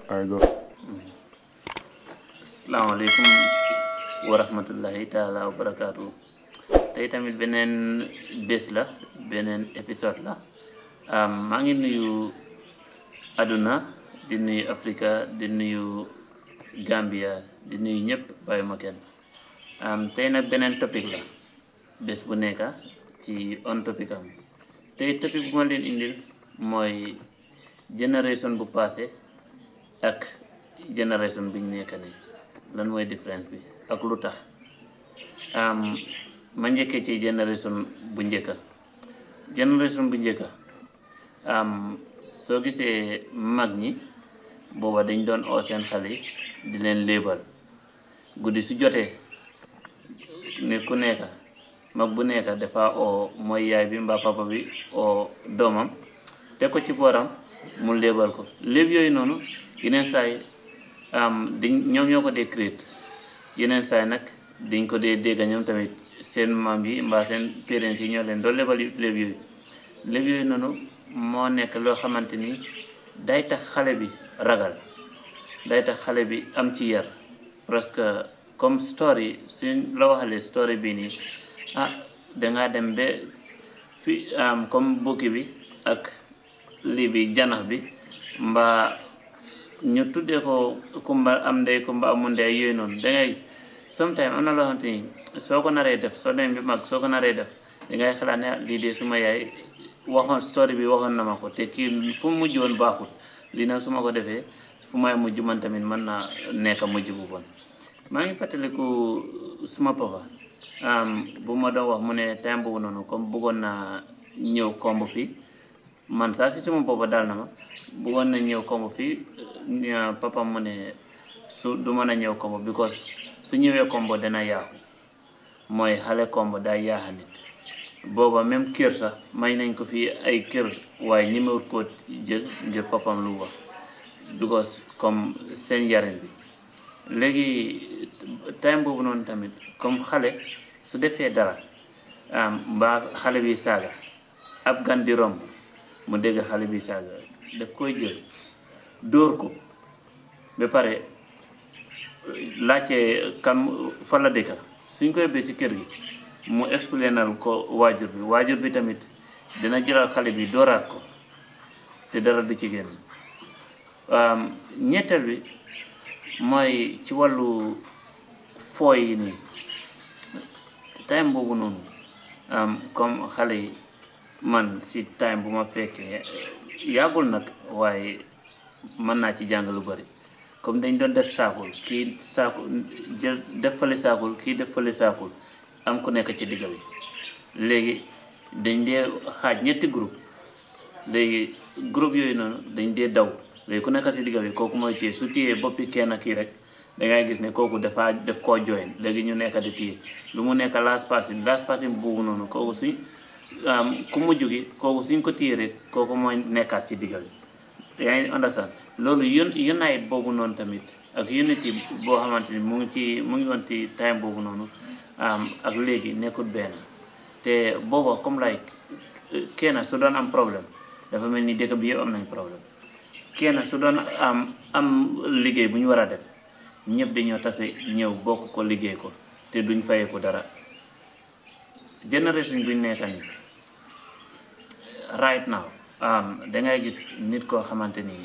I go. asalaamaaleykum wa rahmatullahi taala wa barakaatu tey tamit beneen bés la beneen épisode la maa ngi nuyu àdduna di nuyu Afrika di nuyu Gambia di nuyu ñëpp bàyyi ma kenn tey nag beneen topic la bés bu nekka ci on topic am tey topic bu ma leen indil mooy génération bu passé ak génération biñ nekk nii lan mooy différence bi ak lu tax ma njëkkee ci génération bu njëkka génération bu njëkka soo gisee mag ñi booba dañ doon oo seen xale yi di leen léebal guddi su jotee ne ku nekka mag bu nekka dafa oo mooy yaay bi mbaa papa bi oo doomam teg ko ci booram mu léebal ko léeb yooyu noonu yeneen saay dañ ñoom ñoo ko dee créer yeneen saay nag dañ ko dee dégg ñoom tamit seen maam yi mbaa seen parents yi ñoo leen doon lebal léeb yooyu léeb yooyu noonu moo nekk loo xamante ni day tax xale bi ragal day tax xale bi am ci yar parce que comme story suñ la waxalee story bii nii ah dangaa dem ba fi comme bukki bi ak lii bi janax bi mbaa ñu tuddee ko kumba am ndey kumba amul ndey yooyu noonu dangay gis sometimes am na loo xamante ni soo ko naree def soo demee bi mag soo ko naree def dangay xalaat ne lii de suma yaay waxoon story bi waxoon na ma ko te kii fu mu mujj woon baaxul lii nag su ma ko defee fu may mujj man tamit mën naa nekk mujj bu bon maa ngi fàttaliku suma papa bu ma doon wax mu ne time boobu noonu comme bëggoon naa ñëw komb fii man saa si suma papa daal na ma bëggoon na ñëw komb fii papa mu ne su du mën a ñëw kombo because su ñëwee kombo dana yaaxu mooy xale kombo day yaaxa nit booba même kër sax may nañ ko fii ay kër waaye ñemewut koo jël ngir papam lu wax because comme seen yarin bi léegi time boobu noonu tamit comme xale su defee dara mbaa xale bi saaga ab gan di romb mu dégg xale bi saaga daf koy jël dóor ko ba pare laajte kan fa la dëkka suñ koy bee si kër gi mu explainal ko waajur bi waajur bi tamit dina jëlal xale bi dooraat ko te dara du ci génn ñetteel bi mooy ci wàllu fooy yi nii time boobu noonu comme xale yi man si time bu ma fekkee yàggul nag waaye mën naa ci jàng lu bari comme dañ doon def saakul kii saakul jël def fale saakul kii def fale saakul am ku nekk ci digg bi léegi dañ dee xaaj ñetti groupe léegi groupe yooyu noonu dañ dee daw léegi ku nekk si digg bi kooku mooy téye su téyee boppi kenn kii rek dangay gis ne kooku dafa def koo join léegi ñu nekk di téye lu mu nekk last passing last passing boobu noonu kooku suñ ku mujj gi kooku suñ ko téye rek kooku mooy nekkaat ci digg bi yaa ngi understand loolu un unite boobu noonu tamit ak unity boo xamante ni mu ngi ci mu ngi woon ci time boobu noonu ak léegi nekkul benn te booba comme like kenn su doon am problème dafa mel ni dëkk bi yëpp am nañ problème kenn su doon am am liggéey bu ñu war a def ñëpp dañoo tase ñëw bokk ko liggéey ko te duñ fayee ko dara génération buñ nekka nii right now dangay gis nit koo xamante ni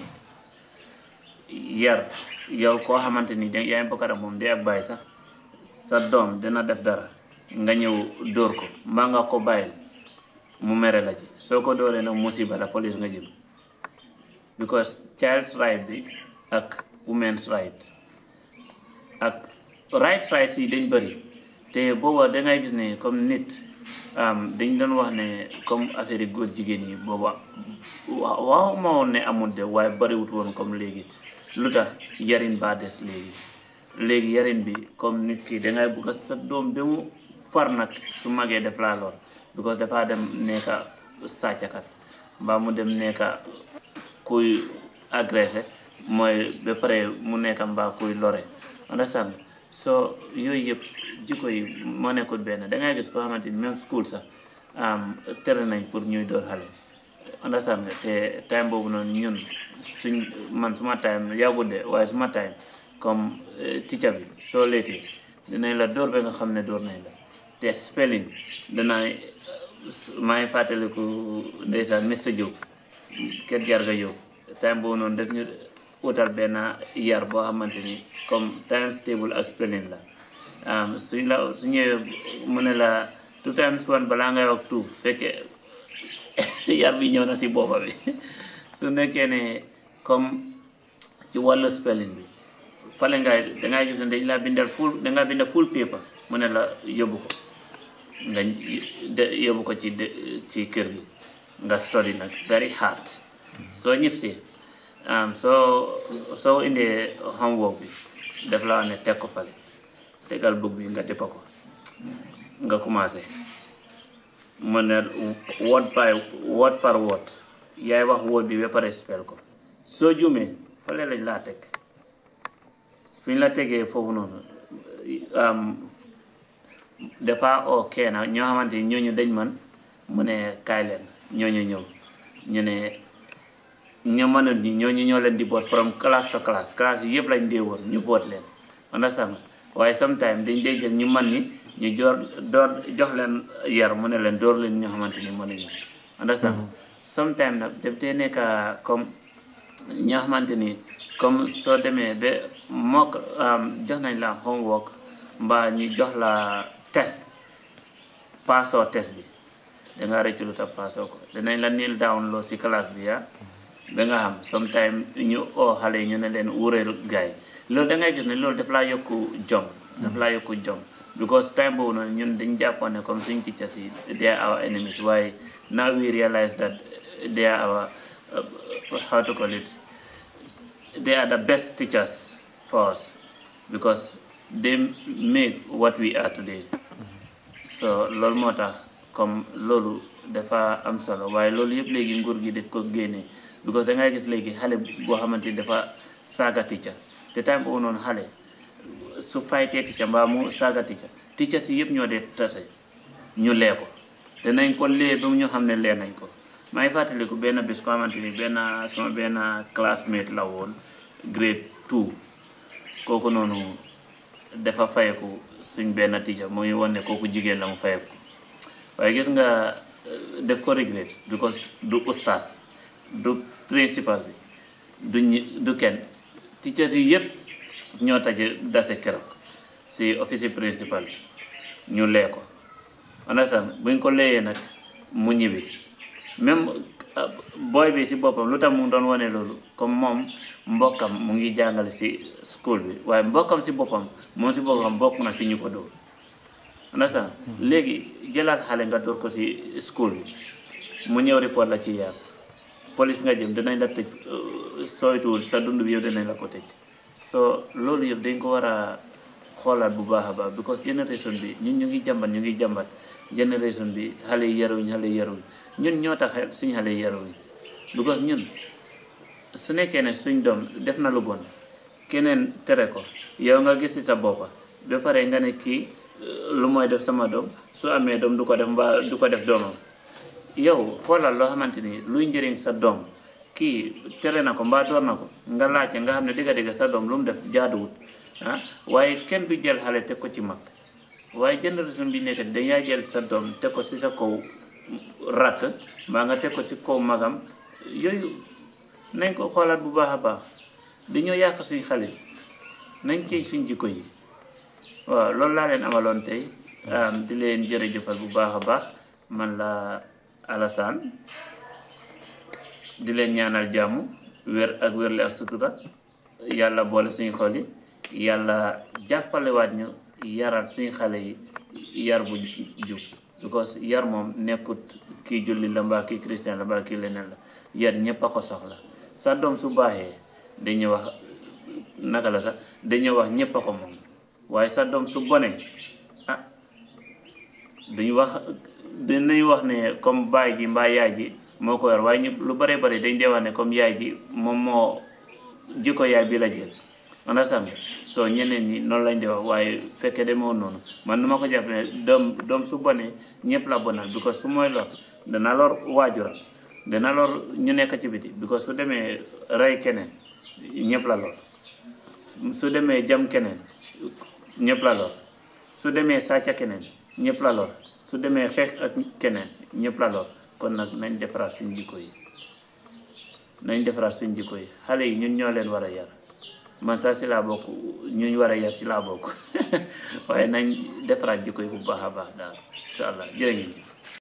yar yow koo xamante ni yaa ngi bokk ak moom de ak bàyyi sax sa doom dina def dara nga ñëw dóor ko mbaa nga ko bàyyil mu mere la ci soo ko dóoree nag musiba la police nga jëm because child's right bi ak women's right ak rights rights yi dañ bëri te booba dangay gis ne comme nit dañ doon wax ne comme affaire yi góor jigéen yi booba waaw ma woon ne amul de waaye bariwut woon comme léegi lu tax yarin baa des léegi léegi yarin bi comme nit ki dangay bugg a sa doom ba mu far nag su magee def laa lor because dafaa dem nekka sàccakat mbaa mu dem nekka kuy agressé mooy ba pare mu nekka mbaa kuy lore understand so yooyu yëpp jikko yi moo nekkul benn dangay gis koo xamante ni même school sax tere nañ pour ñuy door xale understand nga te time boobu noonu ñun suñ man suma time yàggul de waaye suma time comme teacher bi soo leetee dinañ la door ba nga xam ne door nañ la te spelling danaa maa ngi fàttaliku ndeysaan Mr Diop kër jarga Diop time boobu noonu def ñu utal benn yar boo xamante ni comme times table ak spelling la suñ la su ñëwee mu ne la two times one balaa ngay wax two fekkee yar bi ñëw na si boppa bi su nekkee ne comme ci wàllu spelling bi fale ngay dangay gis ne dañ laa bindal full dangaa bindal full paper mu ne la yóbbu ko nga yóbbu ko ci ci kër gi nga study nag very hard soo ñëpp si soo soo indee homework bi def la wax ne teg ko fale tegal book bi nga déppa ko nga commencé mu ne word by word par word yaay wax word bi ba pare spell ko soo juumee fale lañ laa teg fi ñu la tegee foofu noonu dafa oo kenn ñoo xamante ni ñooñu dañ man mu ne kaay leen ñooñu ñëw ñu ne ñoo mënul ñi ñooñu ñoo leen di boot from class to class class yi yëpp lañ dee woon ñu boot leen understand waaye sometime dañ dee jël ñu man ni ñu joor door jox leen yar mu ne leen door leen ñoo xamante ni mënuñu understand sometime nag daf dee nekk comme ñoo xamante ni comme soo demee ba mook jox nañ la homework mbaa ñu jox la test paasoo test bi danga rëccu lu tax paasoo ko danañ la niil down loo si classe bi yaa ba nga xam sometime ñu oo xale yi ñu ne leen wuréel gaay loolu da ngay gis ne loolu daf laa yokku jom daf laa yokku jom because time boobu noonu ñun dañ jàppoon ne comme suñ teachers yi they are our enemies waaye now we realize that they are our how to call it they are the best teachers for us because they make what we are today so loolu moo tax comme loolu dafa am solo waaye loolu yëpp léegi nguur gi daf ko génne because da ngay gis léegi xale boo xamante ni dafa saaga teacher te time boobu noonu xale su faytee teacher mbaa mu saaga teacher teacher si yëpp ñoo dee tase ñu lee ko danañ ko lee ba mu ñu xam ne lee nañ ko maa ngi fàttaliku benn bés ko xamante ni benn sama benn classmate la woon grade two kooku noonu dafa fayeku suñ benn teacher mu ngi won ne kooku jigéen la mu fayeku waaye gis nga def ko regret because du ustaas du principal bi du ñi du kenn teachers yi yëpp ñoo taje dase keroog si office principal bi ñu lee ko understand buñ ko leeyee nag mu ñibbi même boy bi si boppam lu tax mu doon wane loolu comme moom mbokkam mu ngi jàngale si school bi waaye mbokkam si boppam moom si boppam bokk na si ñu ko dóor understand léegi jëlaat xale nga dóor ko si school bi mu ñëw report la ci yaar police nga jëm dinañ la tëj sooytuwul sa dund bi yow dinañ la ko tëj so loolu yëpp dañ ko war a xoolaat bu baax a baax because génération bi ñun ñu ngi jàmbat ñu ngi jàmbat génération bi xale yi yaruñ xale yi yaruñ ñun ñoo tax suñ xale yi yaruñ because ñun su nekkee ne suñ doom def na lu bon keneen tere ko yow nga gis ci sa boppa ba pare nga ne kii lu mooy def sama doom su amee doom du ko def mbaa du ko def doomam yow xoolal loo xamante ni luy njëriñ sa doom kii tere na ko mbaa door na ko nga laajte nga xam ne digga digga sa doom lu mu def jaaduwut ah waaye kenn du jël xale teg ko ci mag waaye génération bi nekk dañaa jël sa doom teg ko ci sa kaw rakk mbaa nga teg ko ci kaw magam yooyu nañ ko xoolaat bu baax a baax dañoo yàq suñ xale nañ ci suñ jikko yi waaw loolu laa leen amaloon tey di leen jërëjëfal bu baax a baax man la Alassane di leen ñaanal jàmm wér ak wérle ak sutura yàlla boole suñu xol yi yàlla jàppalewaat ñu yaral suñu xale yi yar bu jub because yar moom nekkut kii julli la mbaa kii christian la mbaa kii leneen la yar ñépp a ko soxla sa doom su baaxee dañuy wax naka la sax dañuy wax ñépp a ko moom waaye sa doom su bonee ah dañu wax dinañ wax ne comme baay ji mbaa yaay ji moo ko yor waaye ñu lu bare bare dañ dee wax ne comme yaay ji moom moo jikko yaay bi la jël understand soo ñeneen ñi noonu lañ di wax waaye fekkee demoo noonu man nu ma ko jàpp ne doom doom su bonee ñëpp la bonal because su mooy lor dana lor waajuram dana lor ñu nekk ci biti because su demee rey keneen ñëpp la lor su demee jam keneen ñëpp la lor su demee sàcca keneen ñëpp la lor su demee xeex ak keneen ñëpp la lor kon nag nañ defaraat suñ jikko yi nañ defaraat suñ jikko yi xale yi ñun ñoo leen war a yar man saa si laa bokk ñuñ war a yar si laa bokk waaye nañ defaraat jikko yi bu baax a baax daal incha allah jërë ngeen jëf